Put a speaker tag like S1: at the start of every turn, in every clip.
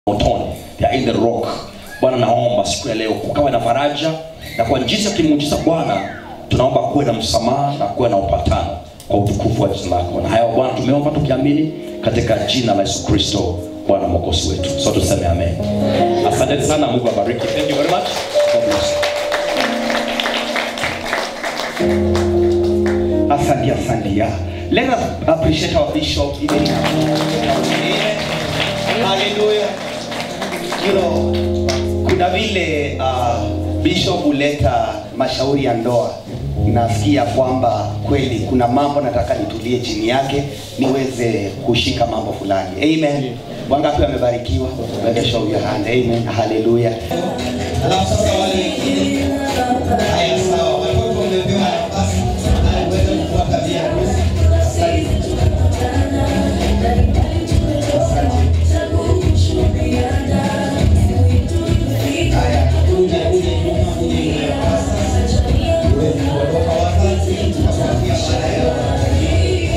S1: motoni ya in the rock bwana naomba siku ya leo kukawe na faraja na kwa jinsi ya kimuujiza bwana tunaomba kuwe na msamaha na kuwe na upatano kwa utukufu wa jina lako na hayo bwana tumeomba tukiamini katika jina la yesu kristo bwana mwokozi wetu so tuseme amen asanteni sana mungu abariki thank you very much God bless you.
S2: Asante, asante. Yeah. Let us appreciate our bishop even now. Amen. Hallelujah. You know, kuna vile uh, bishop huleta mashauri ya ndoa. Nasikia kwamba kweli kuna mambo nataka nitulie chini yake niweze kushika mambo fulani. Amen. Wangapi wamebarikiwa? Let us show your hand. Amen. Hallelujah.
S3: Alafu sasa wale wengine haya sawa, watoto wamepewa nafasi na uweze kufuata via harusi. Asante. Haya, uje uje nyuma uje nyuma sasa. Uweze kuondoka wazazi, tutafuatia baada ya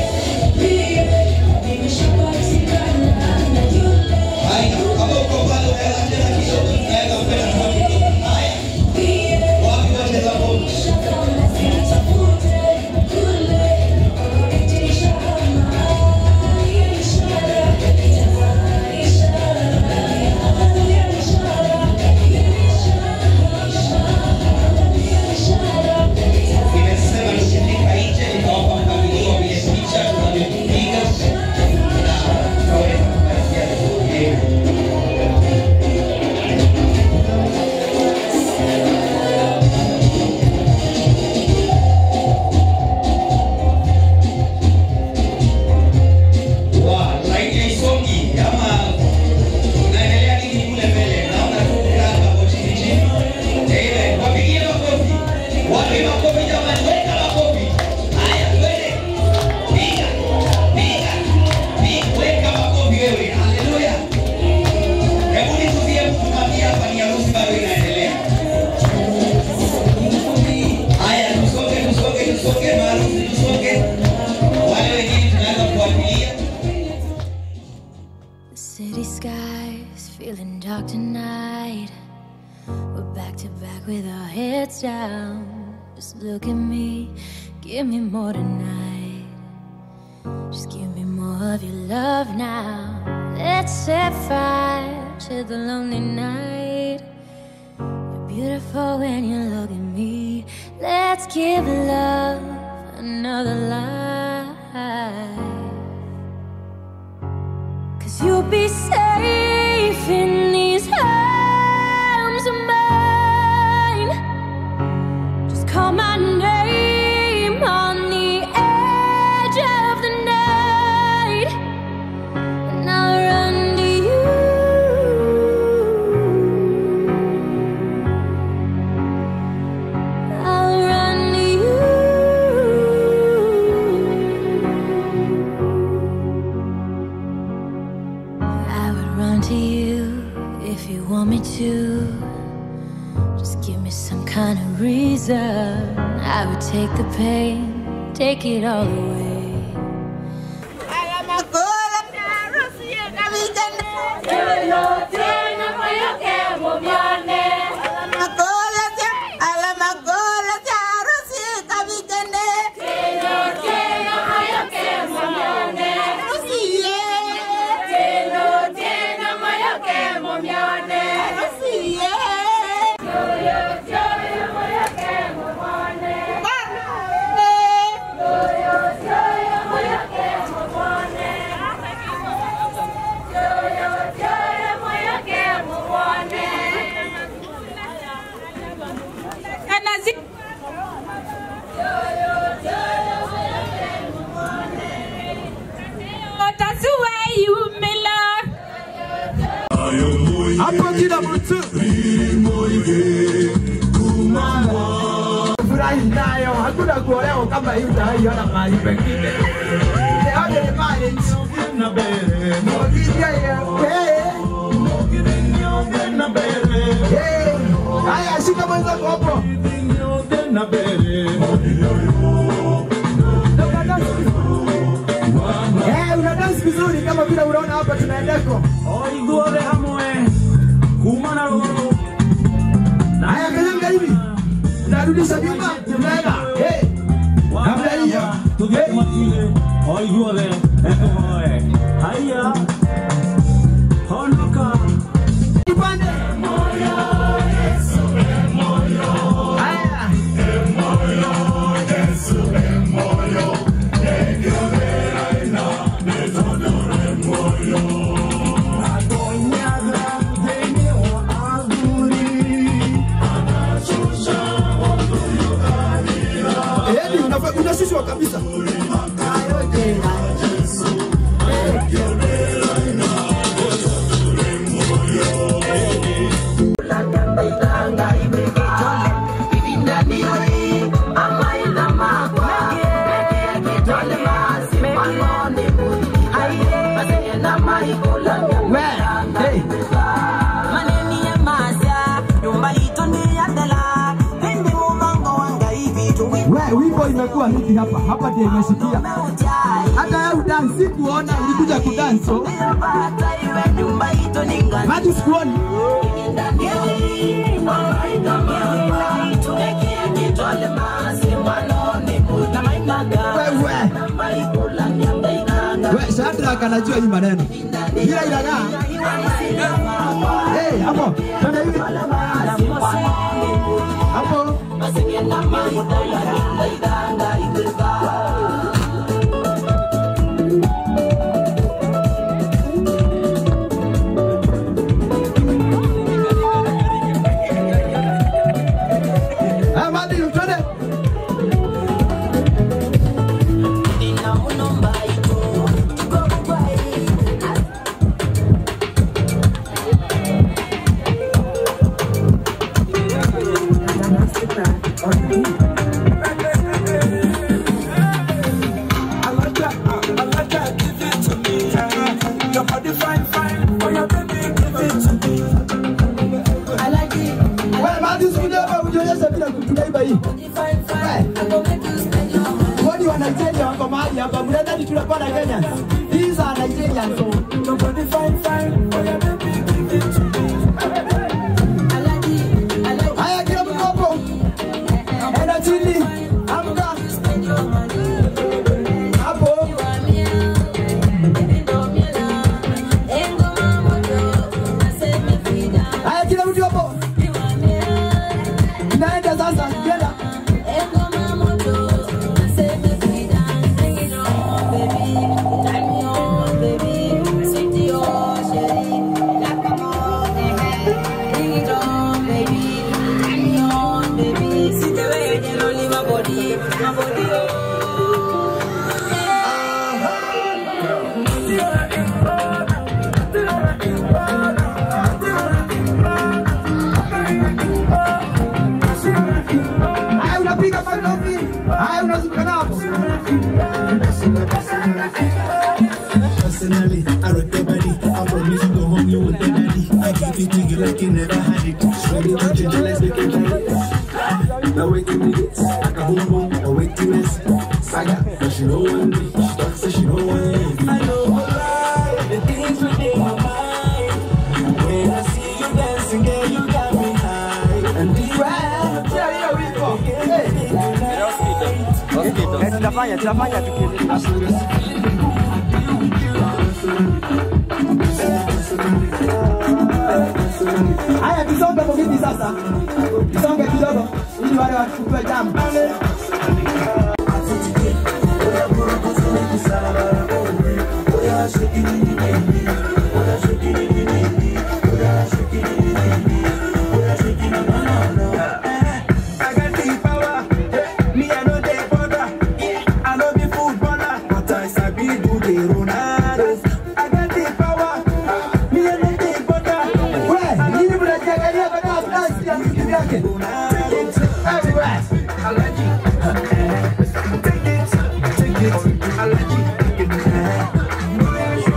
S3: Haya, kama uko pale unaweza cheza kidogo, unaweza kwenda kwa kidogo. Haya. Wapi wacheza ngoma? Nimesema tukifika nje nitawapa mpangilio wa vile picha tunavyopiga na tutaweza kupatia vizuri. Wa, laini haisongi ama unaendelea nini kule mbele? Naona tu kukaa hapo chini chini. Amen. Wapigie makofi. Wapi makofi jamani? Weka makofi. Haya, twende. Piga. Piga. Piga. Weka makofi wewe. Haleluya. Hebu nituzie kutukamia hapa ni harusi bado inaendelea. Haya, tusonge, tusonge, tusonge, maharusi tusonge. Wale wengine tunaweza kuwapigia.
S4: The city skies feeling dark tonight. We're back to back with our heads down. Just look at me, give me more tonight. Just give me more of your love now. Let's set fire to the lonely night. You're beautiful when you look at me. Let's give love another life. Cause you'll be safe in these arms of mine. Just call my name on the edge of the night, and I'll run to you. I'll run to you. I would run to you if you want me to. Just give me some kind of reason. I would take the pain, take it all away.
S5: hapo kila mtu furahi nayo, hakuna kuolewa kama hii utaiona mahali pengine. Yote ni mali Mogiria ya Eh. Eh. Haya, shika mwenzako hapo. Eh, una dance vizuri kama vile unaona hapa tunaendeko.
S6: Oiguore hamwe
S5: Musa Juma, tunaenda. Hey. Namna hiyo. Hey. Kipande. Haya. Yaani unafa- unashushwa kabisa. We, hey.
S6: maneni ya masya nyumba ito ni ya dela hindi mubango wanga hivi tuwi
S5: We, wimbo imekuwa hiki hapa. Hapa ndio imesikia.
S6: ujai
S5: Hata wewe udansi kuona ulikuja kudanso.
S6: bata iwe nyumba ito ni ngani
S5: Hadi sikuoni. Wewe. We, Shadrack anajua hii maneno. Ila ilaga. Hey, hapo. Twende hivi. Hapo. Ah, Madi, twende. Wewe Madi, usikuja hapa ujionyeshe bila kutunaiba hii. Kwani wa Nigeria wako mahali hapa? Mnadhani tunapanda Kenya? These are Nigerians. So. Haya, kila mtu hapo. Enda chini. Amka. Hapo. Haya, kila mtu hapo. Naenda sasa. Nenda. Haya, unapiga makofi. Haya, unazunguka hapo.
S7: Personally, I rock your body. I promise to go home, you with the daddy. I give it to you like you never had it. Ready to ginger, let's make it right. Now wait till me this, like a boom boom, or wait till this. Saga, but she don't want me. She talks so she don't want me. I know why, the things within my mind. When I see you dancing, girl, you got me high. And this
S5: Wewe, tia hiyo wimbo. Hey. Eh, tunafanya tunafanya tukiendelea. Haya, tusonge kwa kiti sasa, tusonge kidogo ili wale wachukue jambo.
S7: I got the power. Me, I know they bother. I know the footballer, but I sabi do the Ronaldo. I got the power. Me, I know they bother.
S5: We, nini mnajiangalia baada ya dansi ya muziki yake? Everywhere.
S7: Take it, take it. I like it. Take it.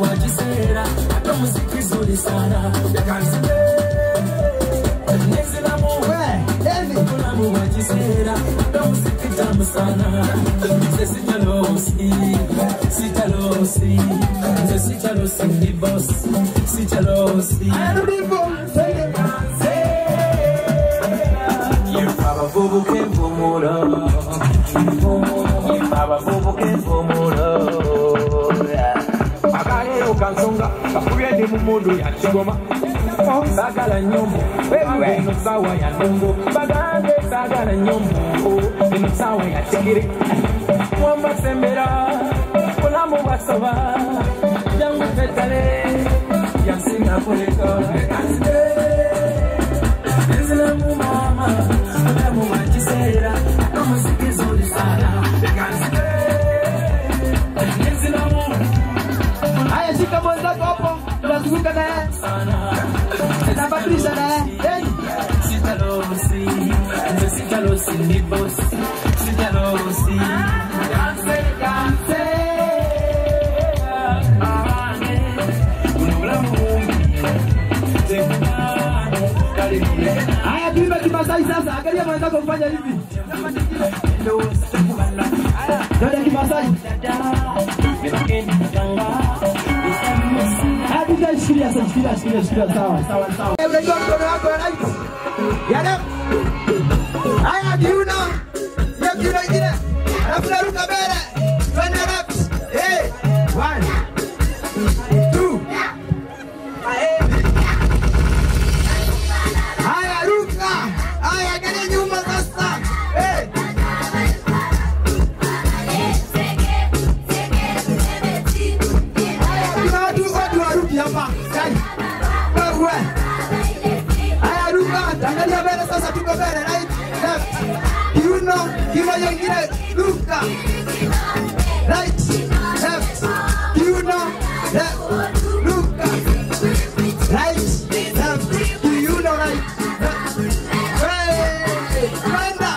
S7: mulamu wa kiseera ate muziki zuri sana yakanzige nezilamu mulamu wa kiseera ate muziki tamu sana nze sitalosi sitalosi nze sitalosi ndi boss sitalosi abavubuka envumulo abavubuka envumulo akaleero kansonga kakubye ndi mu mundu ya kigoma saagala nyombo eno saawa ya ndongo bagambe saagala nyombo eno saawa ya kigere wambasembera bulamu bwasoba jangu tetale yasinga kuleka Nzilamu mama, mulamu wa kiseera, omuziki zuri sana. Nzilamu
S5: Haya, shika mwenzako hapo, tunazunguka naye, tunabadilisha naye. Hey.
S7: sitalosi, nze sitalosi ndi boss, sitalosi. Danse, danse. Ane, buno bulamu bumbi, tekubane, kale bule.
S5: Haya, tuimbe Kimasai sasa. Angalia mwenzako mfanya hivi. Dada Kimasai. Haya, tuta shikilia sasa, shikilia, shikilia, shikilia. Sawa, sawa, sawa. Eh, Unajua mkono wako wa right. Ya left. Haya, kiuno. Ya kiuno ingine. Alafu naruka mbele. Twende left. Eh, one. Two. Haya, ruka. Haya, angalia nyuma sasa. Eh. Kuna watu watu waruki hapa. Kai. Wewe. Haya, ruka. Angalia mbele sasa, tuko mbele. Right, left. Kiuno, kiuno nyingine. Ruka. Right, left. Kiuno, left. Ruka. Right, left. Kiuno, right, left. Hey, kwenda.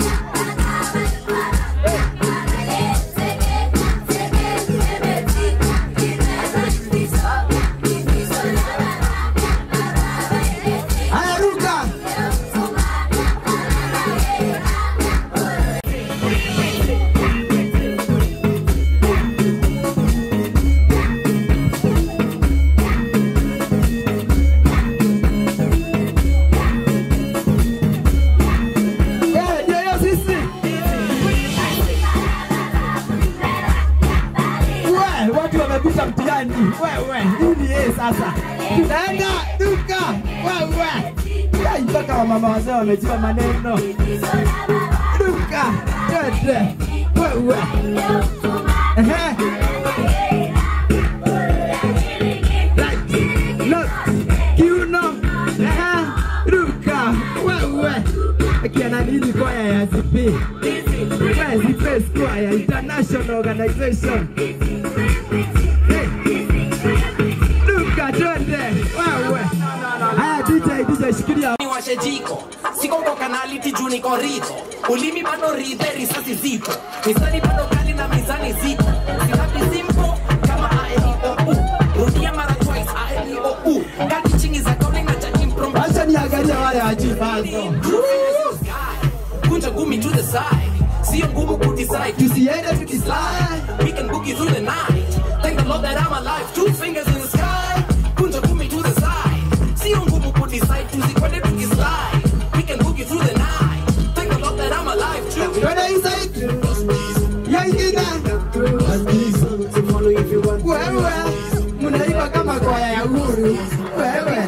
S5: Haya, ruka. Eh, ndio hiyo sisi. We, watu wamepita mtihani. Wewe, hii ni yeye sasa. Tunaenda duka. Wewe. Ai, mpaka wamama wazee wamejua maneno. Duka. Twende. Wewe. Ehe. Right. Left. Kiuno. Ehe. Duka. Wewe. Akiana nini kwaya ya ZP? Wewe ZP Square International Organization. Hey. Duka twende. Wewe. Haya DJ DJ shikilia.
S8: niwashe jiko siko kwa kanaliti juu niko rito ulimi bado ridhe risasi zito mizani bado kali na mizani zito silabi simpo kama aeliou rudia mara twice aeliou kati chingi za kauli na cha improm
S5: Acha niangalie wale wajifazo.
S8: kunja gumi to the side sio ngumu kudecide
S5: Tusiende tukislide.
S8: we can boogie through the night thank the lord that i'm alive two fingers in the sky kunja gumi to the side sio ngumu kudecide tusikwende tukislide we can boogie through the night thank the lord that i'm alive too
S5: Twende inside. Ya ingine. Wewe. Mnaiba kama kwaya ya uhuru. Wewe.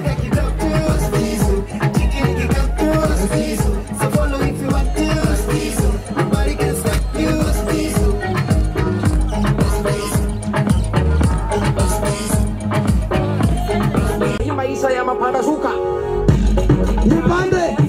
S8: hii maisha ya mapanda shuka
S5: Nipande.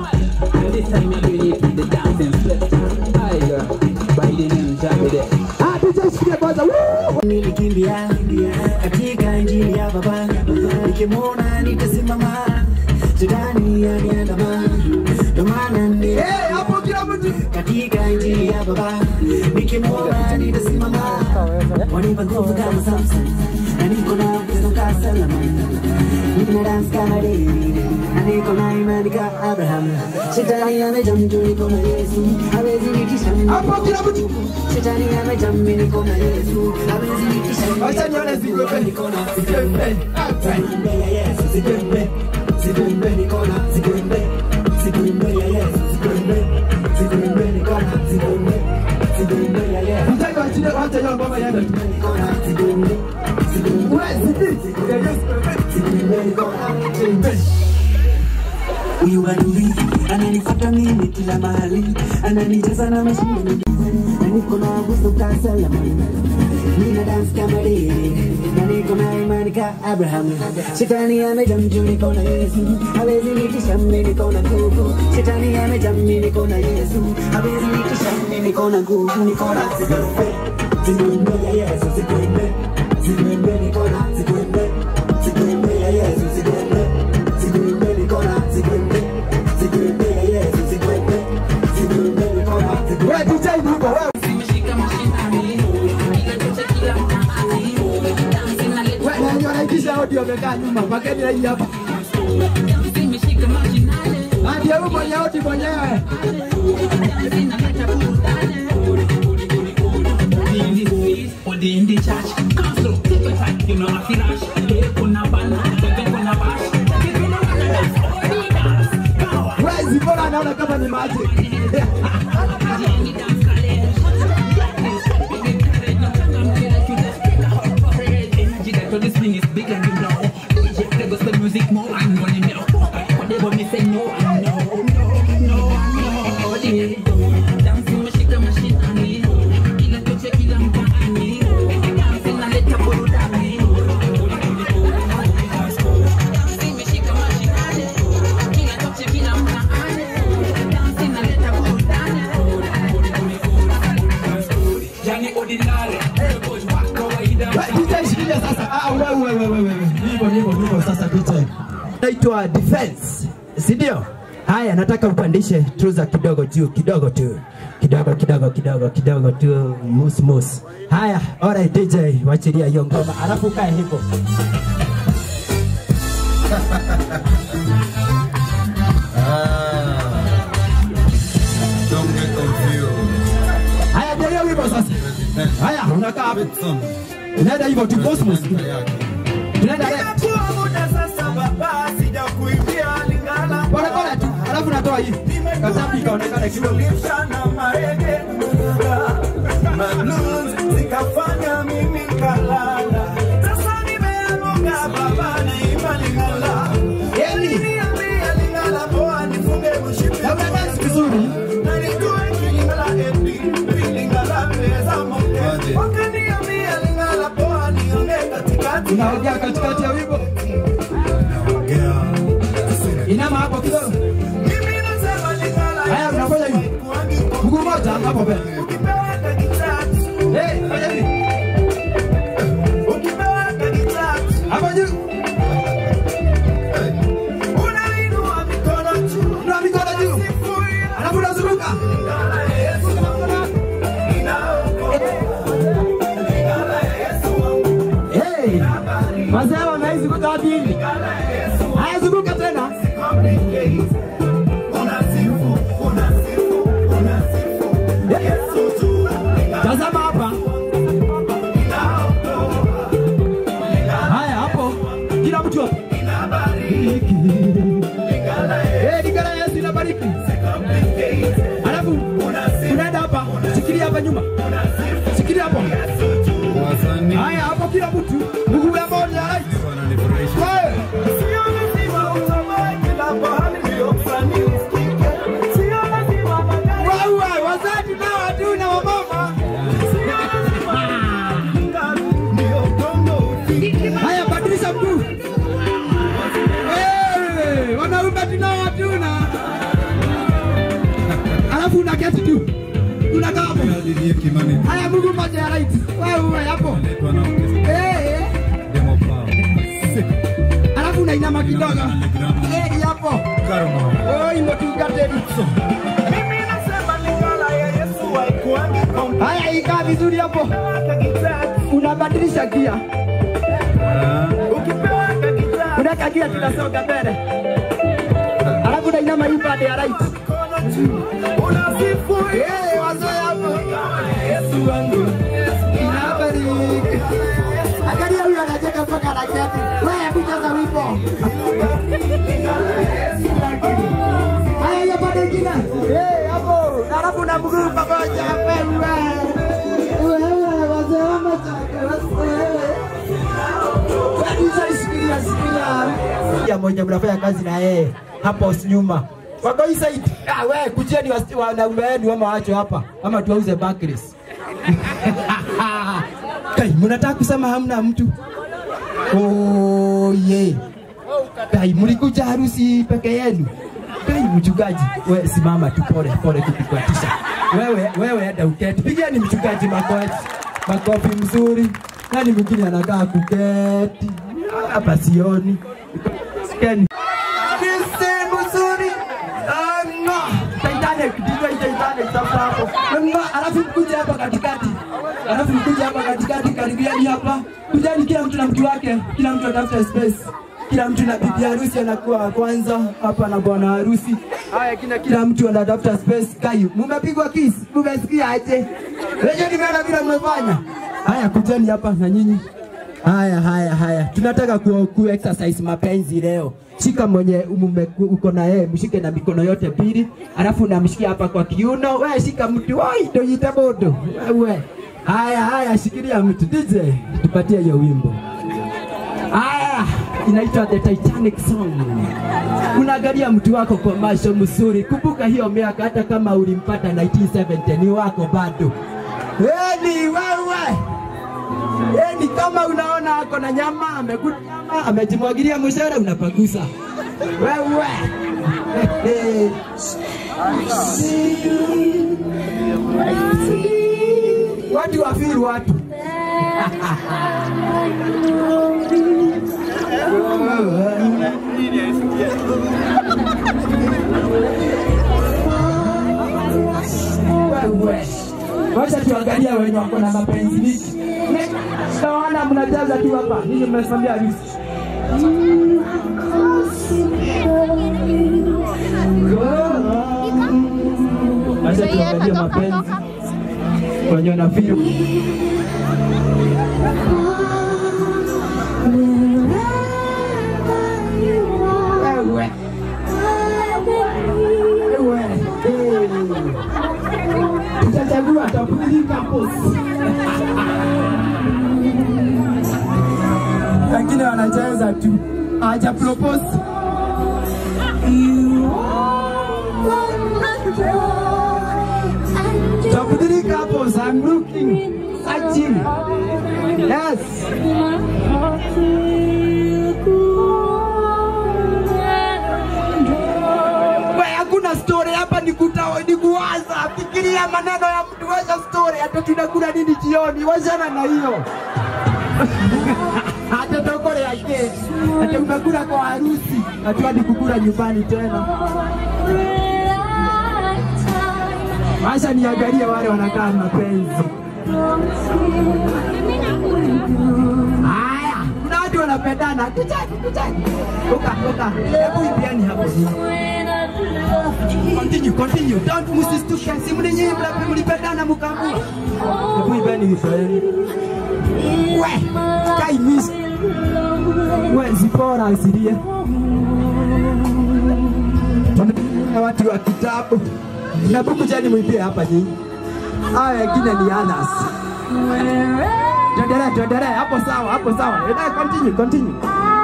S5: Ah, DJ shikilia kwanza. Woo!
S9: nilikimbia katika injili ya baba nikimwona nitasimama shetani yaniandama ndo maana ni
S5: Eh, hapo kila mtu.
S9: katika injili ya baba nikimwona nitasimama wanipa nguvu kama Samson na niko na wisdom ka Solomon. Nina dance kama David, na niko na imani ka Abraham. Shetani amejam juu niko na Yesu, hawezi nitisha mimi.
S5: Hapo kila mtu.
S9: Shetani amejam mimi niko na Yesu, hawezi nitisha mimi.
S5: Wacha nione zigwembe.
S9: Niko na
S5: Zigwembe.
S9: Zigwembe ya Yesu, zigwembe. Zigwembe niko na zigwembe. Zigwembe ya Yesu, zigwembe. Zigwembe niko na zigwembe. Zigwembe ya Yesu.
S5: Mtaki wa chini wacha hiyo ngoma iende.
S9: Niko na zigwembe. Zigwembe.
S5: Wewe zidi. Ya Yesu.
S9: Zigwembe niko na zigwembe. Huyu adui ananifuata mimi kila mahali, ananijaza na mashine na niko na wisdom ka Solomon. Nina dance kama David na niko na imani ka Abraham. Shetani amejam juu niko na Yesu, hawezi nitisha mimi niko na nguvu. Shetani amejam mimi niko na Yesu, hawezi nitisha mimi niko na nguvu, niko na zigwembe. Zigwembe ya Yesu, zigwembe. Zigwembe niko na zigwembe. Zigwembe ya Yesu, zigwembe. Zigwembe niko na zigwembe. Zigwembe ya Yesu, zigwembe. Zigwembe niko na zigwembe.
S5: Wewe DJ Bugo, wewe. Wewe nani anaitisha audio amekaa nyuma? Pakeni hii hapa. Hadi huyo mwenye audio mwenyewe.
S8: in the church. Come slow, take your time, you know I feel rush. Hey, kuna bana, bebe kuna bash. Give me no dance, oh, dance. Go.
S5: Wewe mbona anaona kama ni maji?
S8: This thing is bigger, you know. DJ play gospel music more and money now. Whatever me say, no, I know, no, no, no. Yeah. Dancing mashika mashindani, kila choche kila mtaani. Dancing naleta burudani. Dancing mashika mashinani, kila choche kila mtaani. Dancing naleta burudani. Yani ordinary, boys wa kawaida.
S5: Wewe, DJ shikilia sasa. Ah, wewe wewe wewe wewe. Hivyo hivyo hivyo sasa DJ. Naitwa Defense. Si ndio? Haya, nataka upandishe trouser kidogo juu, kidogo tu. Kidogo kidogo kidogo kidogo tu, mus mus. Haya, alright DJ, wachilia hiyo ngoma. Alafu kae hivyo.
S10: Don't get confused.
S5: Haya, ndio hiyo wimbo sasa. Haya, unakaa hapo. Unaenda hivyo tu Cosmos. Tunaenda left. Pole pole tu. Alafu natoa hii. Katambi ikaonekana kidogo.
S11: zikafanya mimi kalala sasa nimeanguka baba naimalingala Aliniambia lingala poa nifunge mshipi
S5: Na unadance vizuri.
S11: na nijue kilingala epi vilingala pesa moke wakaniambia lingala poa nione katikati
S5: Unaongea katikati ya wimbo. Inama hapo kidogo.
S11: mimi nasema lingala
S5: Haya, unafanya hivi. Mguu mmoja hapo mbele.
S11: ukipeweka kitatu
S5: Eh, fanya hivi.
S11: ukipeweka kitatu
S5: Hapo juu.
S11: unainua mikono juu
S5: Unua mikono juu. Alafu unazunguka. Hey, wazee wanaizunguka wapi hivi? Haya, zunguka tena. Tazama hapa. Haya, hapo. Kila mtu hapo. Eh, Lingala Yesu inabariki. Alafu unaenda hapa, shikilia hapa nyuma. Shikilia hapo. Haya, hapo kila mtu. Mguu ya moja, right. Wewe. Wewe, wazazi nao hatuna wamama. Haya, badilisha mguu. Wewe, wanaume tunao hatuna. Alafu unaketi tu. Unakaa hapo. Haya, mguu mmoja ya right. Wewe hapo. Eh. Alafu unainama kidogo. Eh, hapo. Oh, imetugated. Haya, ikaa vizuri hapo. Unabadilisha gia. kile tunasonga mbele. Alafu nainama hii pande ya right.
S11: Unasifu
S5: Eh, wazee hapo. Yesu wangu. Inabariki. Angalia huyu anacheka mpaka anacheka. Wewe hebu cheza wimbo. Haya hiyo pande ingine. Eh, hapo. Na alafu na mguu pamoja wewe. Wewe wazee wamecheka. Wewe. Kabisa isikilia sikilia. Ya moja mnafanya kazi na yeye hapo nyuma. Wako hii side. Ah, wewe kujeni wasi- wanaume wenu ama wacho hapa ama tuwauze Barclays. Kai, mnataka kusema hamna mtu? Oh, yeah. Kai, mlikuja harusi peke yenu? Kai, mchungaji, wewe simama tu pole pole kukukatisha. Wewe wewe enda uketi. Pigeni mchungaji makofi. Makofi mzuri. Nani mwingine anakaa kuketi? Hapa sioni. Sikeni. Kisi mzuri. Ah, no. Titanic, ndivyo hii Titanic sasa hapo. No, alafu mkuje hapa katikati. Alafu mkuje hapa katikati karibiani hapa. Kujani kila mtu na mtu wake, kila mtu atafuta space. Kila mtu na bibi harusi anakuwa wa kwanza hapa na bwana harusi. Haya kina kila mtu anatafuta space. Kayu, mumepigwa kiss, mumesikia aje? Leo nimeona vile mmefanya. Haya kujani hapa na nyinyi. Haya, haya, haya, tunataka ku, ku exercise mapenzi leo. Shika mwenye mume uko na yeye, mshike na mikono yote mbili, alafu namshikia hapa kwa kiuno. Wewe shika mtu, oi, ndio yita bodo wewe. Haya, haya, shikilia mtu. DJ, tupatie hiyo wimbo. Haya, inaitwa The Titanic Song. Unaangalia mtu wako kwa macho mzuri. Kumbuka hiyo miaka, hata kama ulimpata 1970 ni wako bado. Eni wewe Yaani kama unaona ako na nyama amekula nyama amejimwagilia mshahara unapagusa wewe. watu wafiri watu wewe. Wacha tuangalia wenye wako na mapenzi mingi. Naona mnajaza tu hapa, ninyi mnasimamia harusi. Wacha tuangalie mapenzi wenye wanafeel. Wewe. Wewe. Tutachagua tapuli campus. Wengine wanacheza tu. Haja propose. Tapuli campus. I'm looking. Searching. Yes. We, hakuna story hapa ni kuta ni kuwaza. Fikiria maneno ya mtu, wacha story. Hata tunakula nini jioni, wachana na hiyo. Hata tokole yake. Hata umekula kwa harusi, hatuadi kukula nyumbani tena. Wacha niangalie wale wanakaa mapenzi. Haya, kuna watu wanapendana. Kuchaki, kuchaki. Oka, oka. Hebu ipiani hapo. Continue, continue. Don't msistuke. Si mlinyi mlape mlipendana mkaamua. Hebu ipiani ipiani. We, kai miss. We, zipora asilie. Tuna watu wa kitabu. Na buku jani mwipie hapa nyinyi. Haya wengine ni others. Tuendelee, tuendelee. Hapo sawa, hapo sawa. Endelea, continue, continue.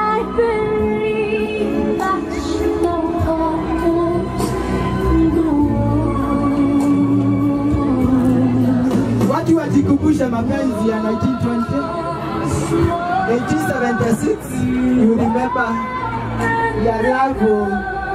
S5: Watu wajikumbushe mapenzi ya 1920 1876 you remember ya love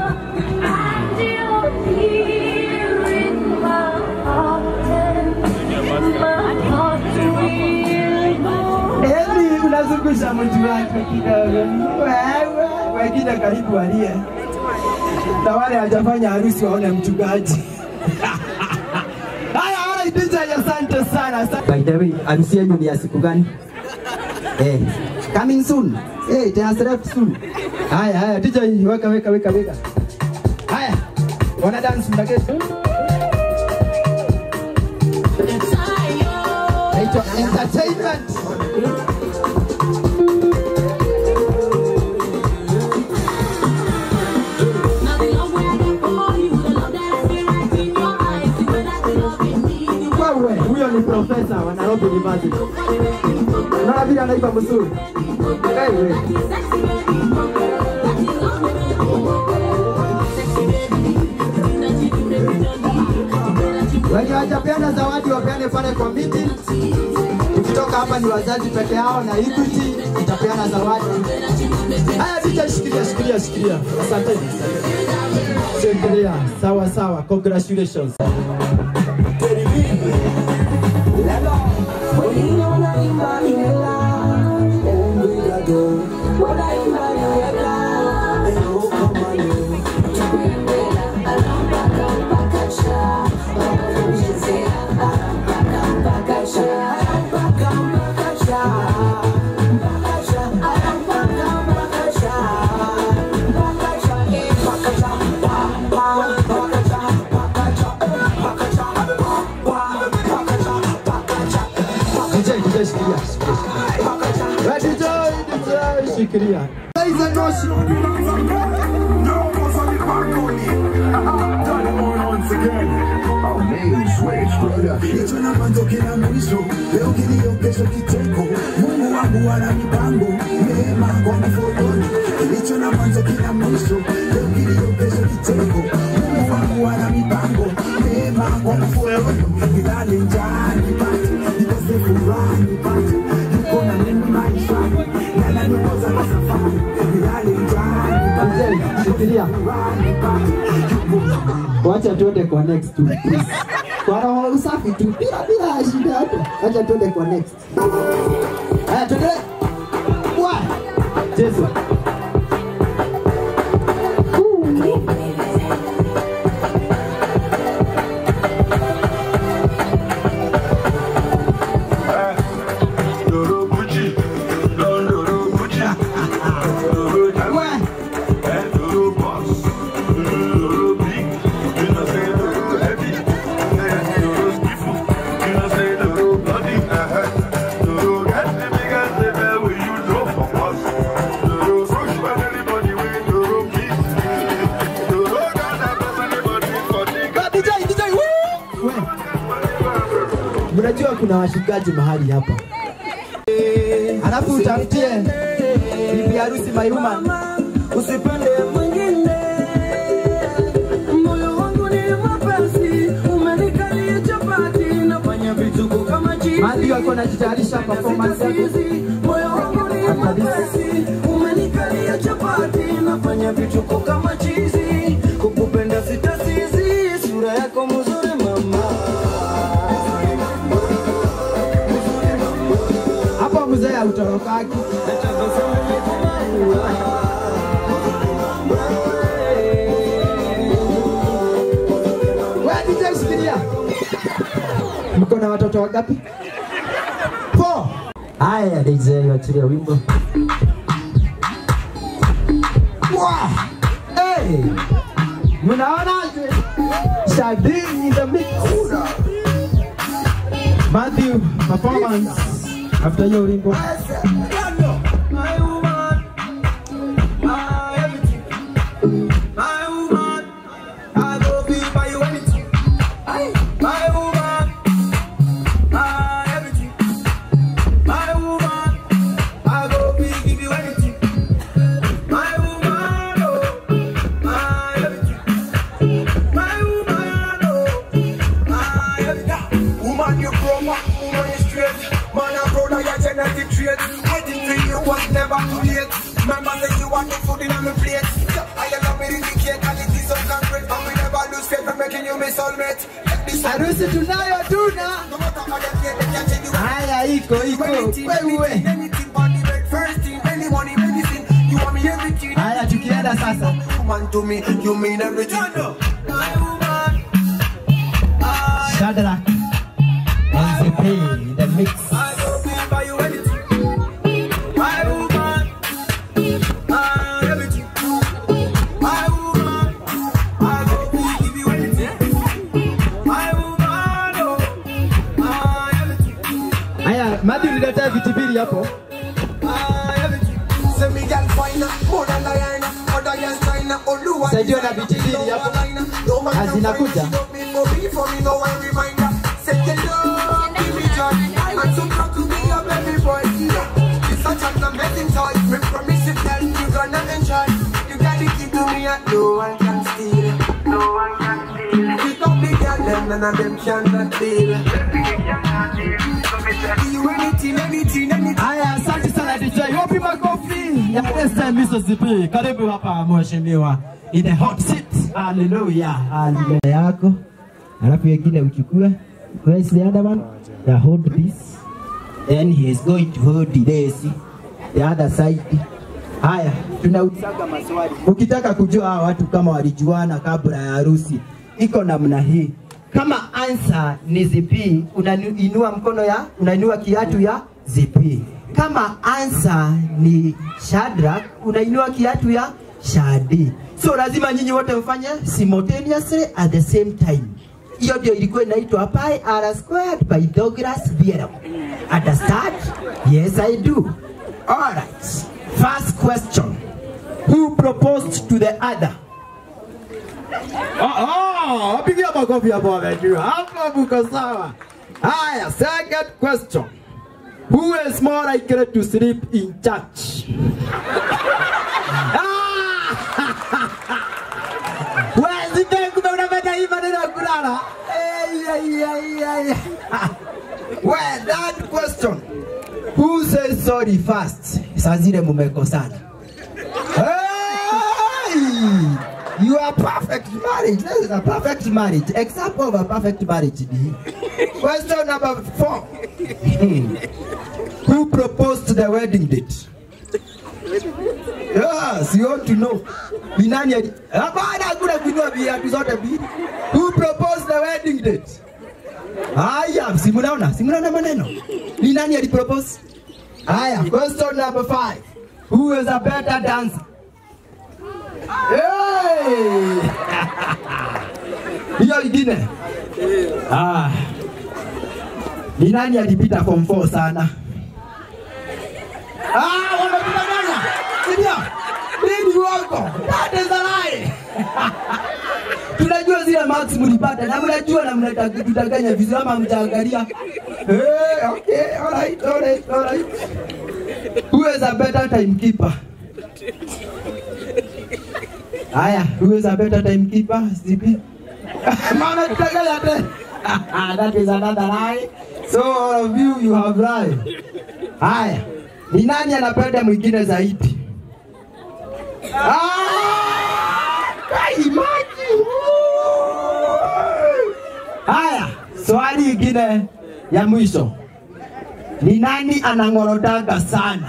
S5: Eni unazungusha mtu wake kidogo. Wewe wengine karibu walie. Na wale hajafanya harusi waone mchungaji. Haya, haya DJ, asante sana. asante. By the way, harusi yenu ni ya siku gani? Eh, coming soon. Eh, it has left soon. Haya, haya, DJ weka weka weka weka. Haya. Wana dance mtakesha. Naitwa entertainment. Wewe, huyo ni profesa wa Nairobi University. Unaona vile anaiba mzuri. Wewe. Wenye wajapeana zawadi wapeane pale kwa miti. Ukitoka hapa ni wazazi peke yao na Equity itapeana zawadi. Haya DJ, shikilia shikilia shikilia. Asante. Shikilia. Sawa sawa. Congratulations. DJ, DJ, shikilia. Wewe DJ, DJ, shikilia. Ladies and gentlemen,
S7: Hicho na mwanzo kila mwisho, leo kilio, kesho kicheko. Mungu wangu ana mipango mema kwa mfoloni. Hicho na mwanzo kila mwisho, leo kilio, kesho kicheko. Mungu wangu ana mipango mema kwa mfoloni. Nilale njaa nipate, nikose furaha nipate. Yuko na mimi maishani, yala nikosa na safari. Nilale njaa nipate,
S5: DJ, shikilia.
S7: furaha nipate.
S5: Wacha tuende kwa next tu. please. Kwa roho usafi tu bila bila shida hapo. Wacha tuende kwa next. Haya tuende. Wa. Jesu. Ah, DJ, DJ. woo! We. Mnajua kuna washikaji mahali hapa. Alafu utafutie bibi harusi Mayuma.
S9: Usipende mwingine, moyo wangu ni mwepesi, umenikalia chapati, nafanya vituko kama chizi.
S5: Madi wako anajitayarisha performance yake.
S9: Moyo wangu ni mwepesi, umenikalia chapati, nafanya vituko kama chizi. Kukupenda sitasizi, sura yako mzuri mama.
S5: Hapo mzee hautorokaki. Wewe DJ shikilia. Mko na watoto wangapi? Four. Haya DJ wachilia wimbo. Wow. Hey. Mnaonaje? Shadini in the mix. Matthew performance after hiyo wimbo.
S9: My woman, my everything. My woman, I go be by you anything. Aye. My woman, my everything. My woman, I go be give you anything. My woman, oh, my everything. My woman, oh, my everything. Woman, you proper, woman, you straight. Man, I'm proud of your genetic trait. Waiting for you was never too late. Remember that you want the food in on the plate. I love me the cake and it is so concrete. And we never lose faith for making you my soulmate. Let this
S5: Harusi tunayo tuna.
S9: no matter how they play, they can't tell you
S5: Haya iko iko.
S9: anything,
S5: Wewe.
S9: anything, anything on the bed. First thing, any money, anything. You want me everything.
S5: Haya tukienda sasa.
S9: Woman to me, you mean everything. My woman, I,
S5: Shadrach. NZP in the mix.
S9: I go be by you anything. My woman, I, everything.
S5: hapo. Saidiwa na viti mbili hapo. Na zinakuja.
S11: No one can steal it. No one can steal it. Pick up the girl, them none of them cannot deal. You anything, anything, anything.
S5: Haya, asante sana DJ. Wapi makofi ya SM Mississippi? Karibu hapa mheshimiwa. In the hot seat. Hallelujah. Hallelujah yako. Alafu wengine uchukue. Where's the other one? Yeah, hold this. Then he is going to hold this. The other side. Haya, tunaulizaga maswali. Ukitaka kujua hawa watu kama walijuana kabla ya harusi, iko namna hii. Kama answer ni zipi, unainua mkono ya, unainua kiatu ya zipi. Kama answer ni Shadrach, unainua kiatu ya Shadi. So lazima nyinyi wote mfanye simultaneously at the same time. Hiyo ndio ilikuwa inaitwa pi r squared by Douglas Vieira. Understand? Yes, I do. All right. First question. Who proposed to the other? Oh, oh, wapigia makofi hapo wamejua. Hapo mko sawa. Haya, second question. Who is more likely to sleep in church? Wezi kumbe unapenda hii maneno ya kulala. Ei, ei, ei, ei. Well, that question. Who says sorry first? Saa zile mumekosana. Hey! You are perfect marriage. This is a perfect marriage. Example of a perfect marriage. ni hii. Question number four. Hmm. Who proposed the wedding date? Yes, you want to know. Ni nani ali... Hapana, hakuna kuinua viatu zote mbili. Who proposed the wedding date? Haya, si mnaona? Si mnaona maneno? Ni nani alipropose? Haya, question number five. Who is a better dancer? Hey! Hiyo lingine. Ah. Ni nani alipita form 4 sana? Ah, wamekudanganya. Ndio. Nini wako? That is a lie. Tunajua zile marks mlipata na mnajua na mnatudanganya vizuri ama mtaangalia. Eh, okay, all right, all right, all right. Who is a better timekeeper? Haya, who is a better timekeeper? Zipi? Mama tutanganya tena. That is another lie. So all of you you have lied. Haya, ni nani anapenda mwingine zaidi? Ah! Kai maji. Haya, swali ingine ya mwisho. Ni nani anang'orotanga sana?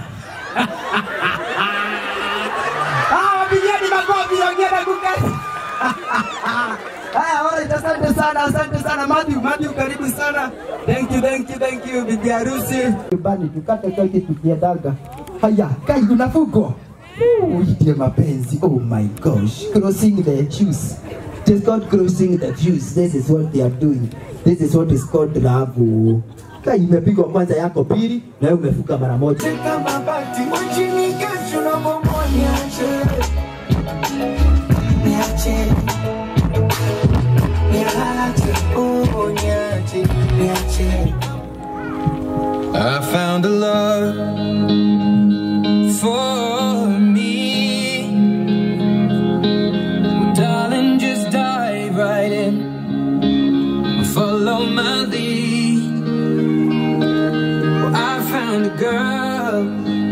S5: Ah, wapigeni makofi ongea kuketi. Haya, alright, asante sana, asante sana Matthew, Matthew karibu sana. Thank you, thank you, thank you bibi harusi. Nyumbani tukate keki tukiendaga. Haya, kai unafuko. Uitie mapenzi. Oh my gosh. Crossing the shoes. It is called crossing the fuse. This is what they are doing. This is what is called love. Kai imepigwa kwanza yako pili na wewe umefuka mara moja.
S11: Kama bati wachini kesho na mambo niache. Niache. Niache. Oh, niache. Niache.
S12: I found a love for me. Darling, just dive right in. Follow my lead. Well, I found a girl,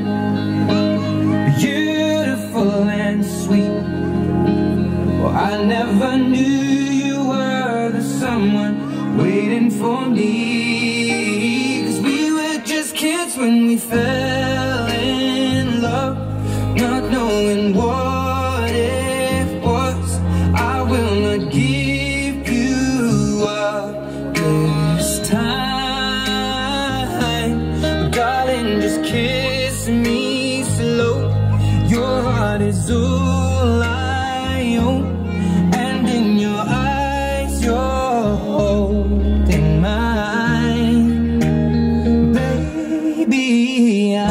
S12: beautiful and sweet. Well, I never knew you were the someone waiting for me. Cause we were just kids when we fell in love, not knowing what it was. I will not give you up this time. Darling, just kiss me slow. Your heart is all I own. And in your eyes, you're holding mine. Baby,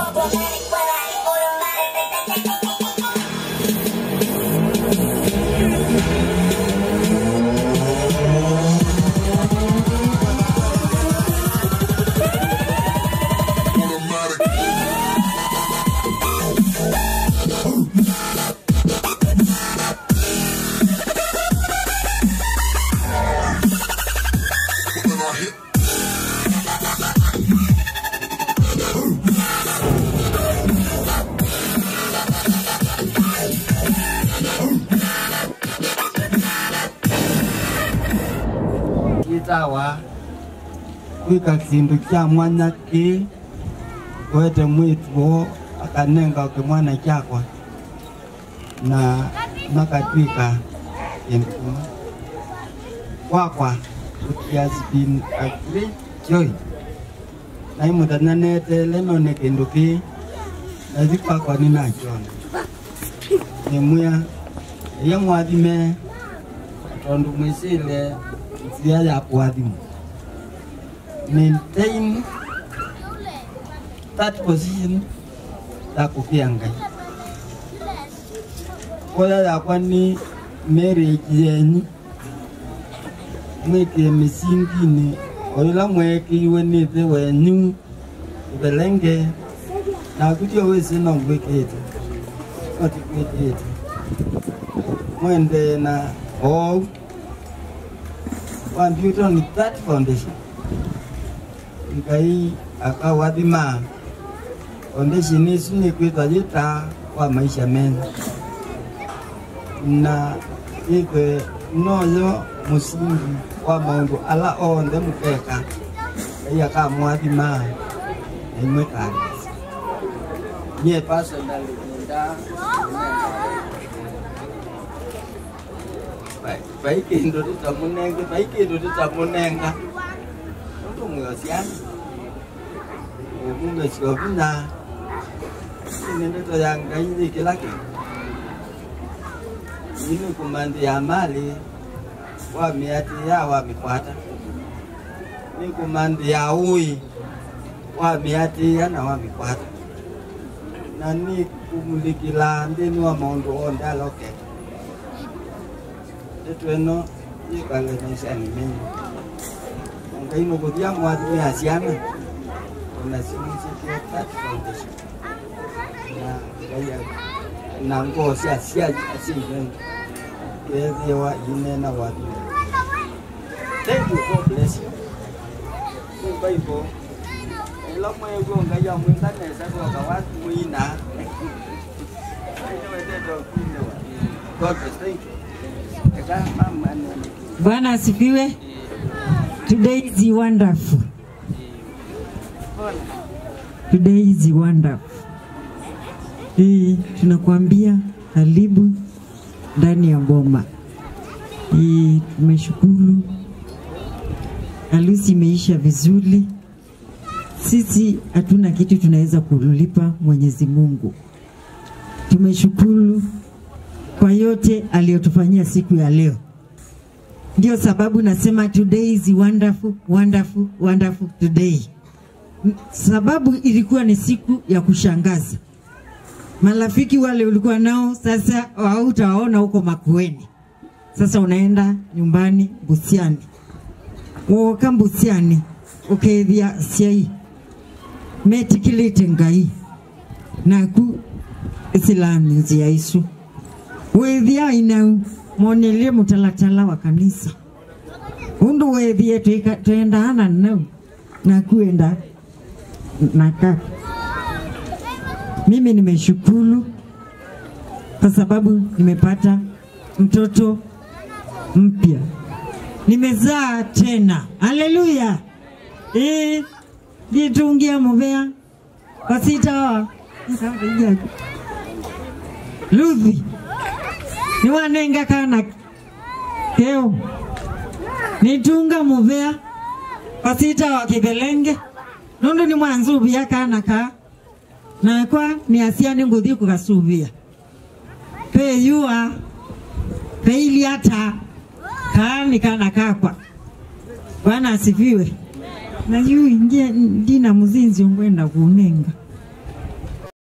S13: itawa kwika kindu kya mwanya ki wete mwitwo akanenga kimwana kyakwa na makatwika kindu kimwe kwakwa it has been a great joy naimutananete lenone kindu ki nathi kwakwa ninachona nimwia iya mwathime tondu mwisile njia ya kuadhimu maintain that position ya kufia ngai koya yakwa ni marriage yenyu mwikie misingini oila mwekiiwe nithe wenyu ibelenge nakutio wisi nongwikite otikwikite mwende na ou one built on that foundation. Ngai akawathima foundation ici nä kwä twa gä wa maisha mena na ithwe noyo musingi wa maundu ala onthe mukeka ngai akamwathima na imwe kanisa nie personally nda vai kindu titamunenge vai kindu titamunenga nundu mwosiana ukumbe siovina ine ndoto ya ngai ni kila kitu ini kumandi ya mali wamiati ya wamikwata ni kumandi ya ui wamiati ya na wamikwata na ni kumulikila ndini wa maundu onde alokete etweno yikaleneshani menyi ngai mukuthia mwathimia ciana ona cimicikie that foundation na ngai na ngoo cia cia ciithen kethiwa inena wathime thank you god bless you kuu bible ila mwegwo ngai amwinganesa goka wathimwina God bless, thank you.
S14: Bwana asifiwe. Today is wonderful. Today is wonderful. Eh, tunakuambia karibu ndani ya boma. Eh, tumeshukuru. Harusi imeisha vizuri. Sisi hatuna kitu tunaweza kulipa Mwenyezi Mungu. Tumeshukuru kwa yote aliyotufanyia siku ya leo. Ndio sababu nasema today is wonderful, wonderful, wonderful today. Sababu ilikuwa ni siku ya kushangaza. Marafiki wale ulikuwa nao sasa hautawaona huko Makueni, sasa unaenda nyumbani Busiani, woka Busiani ukethia ciai metikilite ngai naku isilamu cia isu withia inau monelie mutalatala wa kanisa undu wethie twendaana nau na kuenda na kaka mimi nimeshukuru kwa sababu nimepata mtoto mpya nimezaa tena haleluya eh nditungia muvea wasitawa Luthi niwanenga kana keo nitunga muvea wasita wa kibelenge nundu ni mwanzuvia kana ka nakwa ni asiani nguthi kugasuvia peyua peiliata kaani kana kakwa bwana asifiwe na yu ndina muzinzi ungwenda kunenga